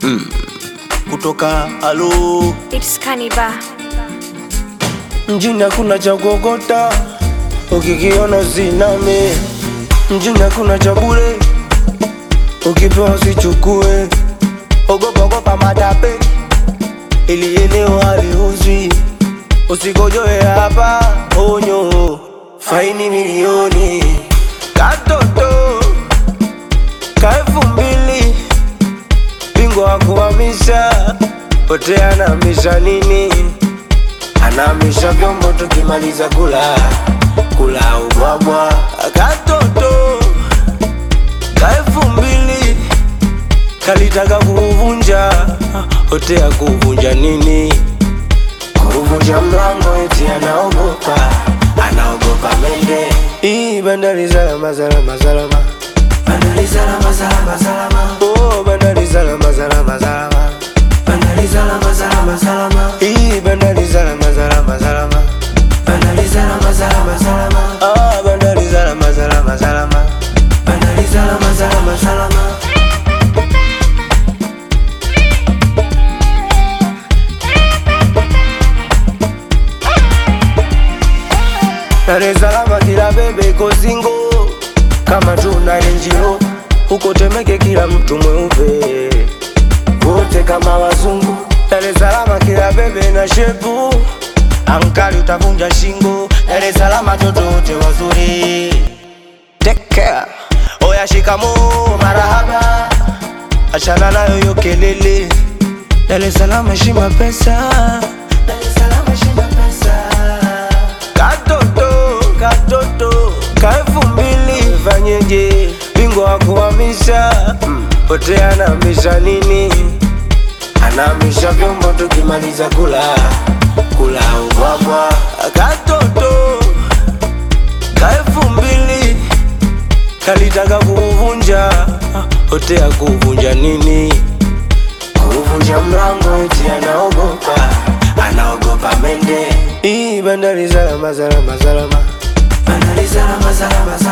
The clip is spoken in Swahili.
kutoka alo It's Kaniba. mjini hakuna cha kuokota, ukikiona usiname. Mjini hakuna cha bure, ukipewa usichukue. Ogopa ogopa matape, ili eneo haliuzwi. Usikojoe hapa, onyo, faini milioni. Katoto ka elfu mbili, bingwa wa kuhamisha, pote anahamisha nini? anamisha vyombo tukimaliza kula kula ubwabwa katoto ka elfu mbili kalitaka kuvunja hotea kuvunja nini kuvunja mlango eti anaogopa anaogopa mende hii bandari salama salama salama bandari salama salama salama oh bandari salama salama salama bandari salama salama salama hii bandari salama salama salama bandari salama salama salama ah bandari salama salama salama bandari salama salama salama Dar es Salaam kila bebe iko singo kama tuna renjiro huko Temeke kila mtu mweupe wote kama wazungu. Dar es Salaam kila bebe na shepu ankali utavunja shingo. Dar es Salaam watoto wote wazuri, take care. Oya shikamo marahaba, achana nayo hiyo kelele. Dar es Salaam heshima pesa, Dar es Salaam heshima pesa katoto katoto ka elfu mbili fanyeje bingwa wa kuhamisha pote anahamisha nini anahamisha vyombo tukimaliza kula kula ubwabwa katoto ka elfu mbili kalitaka kuvunja hotea kuvunja nini kuvunja mlango eti anaogopa anaogopa mende hii bandari salama salama salama bandari salama salama salama